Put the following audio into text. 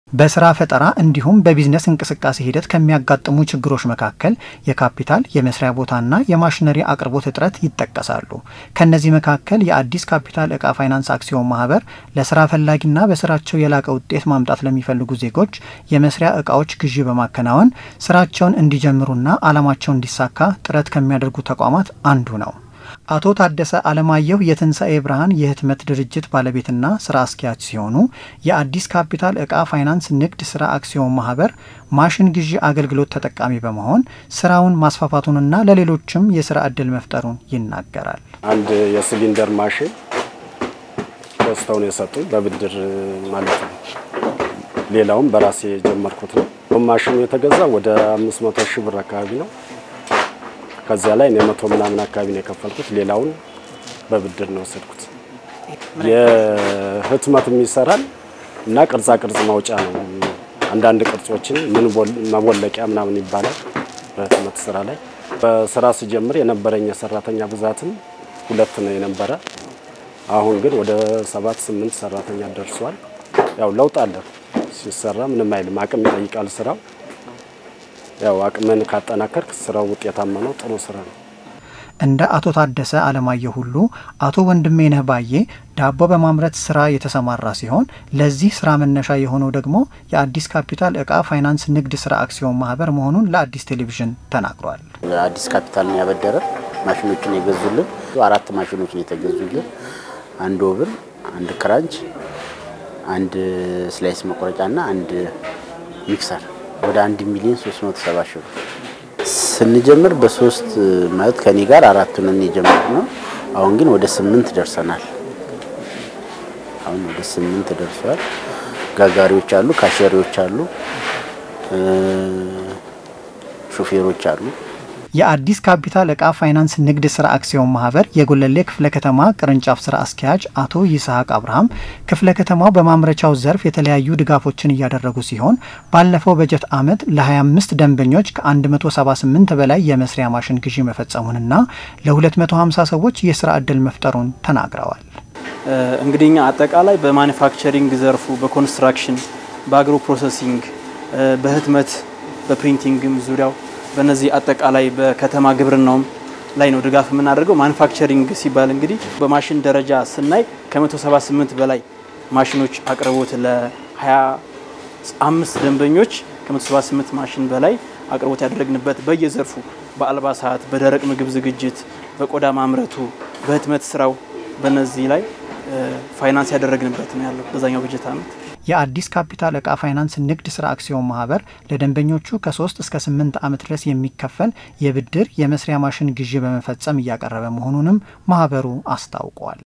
በስራ ፈጠራ እንዲሁም በቢዝነስ እንቅስቃሴ ሂደት ከሚያጋጥሙ ችግሮች መካከል የካፒታል የመስሪያ ቦታና የማሽነሪ አቅርቦት እጥረት ይጠቀሳሉ። ከእነዚህ መካከል የአዲስ ካፒታል እቃ ፋይናንስ አክሲዮን ማህበር ለስራ ፈላጊና በስራቸው የላቀ ውጤት ማምጣት ለሚፈልጉ ዜጎች የመስሪያ እቃዎች ግዢ በማከናወን ስራቸውን እንዲጀምሩና አላማቸው እንዲሳካ ጥረት ከሚያደርጉ ተቋማት አንዱ ነው። አቶ ታደሰ አለማየሁ የትንሣኤ ብርሃን የህትመት ድርጅት ባለቤትና ስራ አስኪያጅ ሲሆኑ የአዲስ ካፒታል እቃ ፋይናንስ ንግድ ስራ አክሲዮን ማህበር ማሽን ግዢ አገልግሎት ተጠቃሚ በመሆን ስራውን ማስፋፋቱንና ለሌሎችም የስራ እድል መፍጠሩን ይናገራል። አንድ የሲሊንደር ማሽን ገዝተውን የሰጡኝ በብድር ማለት ነው። ሌላውም በራሴ የጀመርኩት ነው። ማሽኑ የተገዛ ወደ አምስት መቶ ሺህ ብር አካባቢ ነው። ከዚያ ላይ እኔ መቶ ምናምን አካባቢ ነው የከፈልኩት። ሌላውን በብድር ነው ወሰድኩት። የህትመትም ይሰራል እና ቅርጻ ቅርጽ ማውጫ ነው። አንዳንድ ቅርጾችን ምን መቦለቂያ ምናምን ይባላል በህትመት ስራ ላይ። በስራ ስጀምር የነበረኝ የሰራተኛ ብዛትም ሁለት ነው የነበረ። አሁን ግን ወደ ሰባት ስምንት ሰራተኛ ደርሷል። ያው ለውጥ አለ ሲሰራ ምንም አይልም። አቅም ይጠይቃል ስራው ያው አቅምን ካጠናከርክ ስራው ውጤታማ ነው። ጥሩ ስራ ነው። እንደ አቶ ታደሰ አለማየሁ ሁሉ አቶ ወንድሜነህ ባዬ ዳቦ በማምረት ስራ የተሰማራ ሲሆን ለዚህ ስራ መነሻ የሆነው ደግሞ የአዲስ ካፒታል እቃ ፋይናንስ ንግድ ስራ አክሲዮን ማህበር መሆኑን ለአዲስ ቴሌቪዥን ተናግሯል። አዲስ ካፒታልን ያበደረ ማሽኖችን የገዙልን አራት ማሽኖችን የተገዙልን፣ አንድ ኦቭን፣ አንድ ክራንች፣ አንድ ስላይስ መቁረጫና አንድ ሚክሰር ወደ አንድ ሚሊዮን 370 ሺህ ብር ስንጀምር በሶስት ማለት ከኔ ጋር አራቱን የጀመርነው አሁን ግን ወደ ስምንት ደርሰናል። አሁን ወደ ስምንት ደርሷል። ጋጋሪዎች አሉ፣ ካሸሪዎች አሉ፣ ሾፌሮች አሉ። የአዲስ ካፒታል እቃ ፋይናንስ ንግድ ስራ አክሲዮን ማህበር የጎለሌ ክፍለ ከተማ ቅርንጫፍ ስራ አስኪያጅ አቶ ይስሐቅ አብርሃም ክፍለ ከተማው በማምረቻው ዘርፍ የተለያዩ ድጋፎችን እያደረጉ ሲሆን ባለፈው በጀት ዓመት ለ25 ደንበኞች ከ178 በላይ የመስሪያ ማሽን ግዢ መፈጸሙንና ለ250 ሰዎች የስራ ዕድል መፍጠሩን ተናግረዋል። እንግዲህ እኛ አጠቃላይ በማኒፋክቸሪንግ ዘርፉ፣ በኮንስትራክሽን፣ በአግሮ ፕሮሰሲንግ፣ በህትመት፣ በፕሪንቲንግም ዙሪያው በነዚህ አጠቃላይ በከተማ ግብርናውም ላይ ነው ድጋፍ የምናደርገው። ማኑፋክቸሪንግ ሲባል እንግዲህ በማሽን ደረጃ ስናይ ከ178 በላይ ማሽኖች አቅርቦት ለ25 ደንበኞች ከ178 ማሽን በላይ አቅርቦት ያደረግንበት በየዘርፉ በአልባሳት፣ በደረቅ ምግብ ዝግጅት፣ በቆዳ ማምረቱ፣ በህትመት ስራው በነዚህ ላይ ፋይናንስ ያደረግንበት ነው ያለው በዛኛው በጀት ዓመት። የአዲስ ካፒታል እቃ ፋይናንስ ንግድ ስራ አክሲዮን ማህበር ለደንበኞቹ ከሶስት እስከ ስምንት ዓመት ድረስ የሚከፈል የብድር የመስሪያ ማሽን ግዢ በመፈጸም እያቀረበ መሆኑንም ማህበሩ አስታውቋል።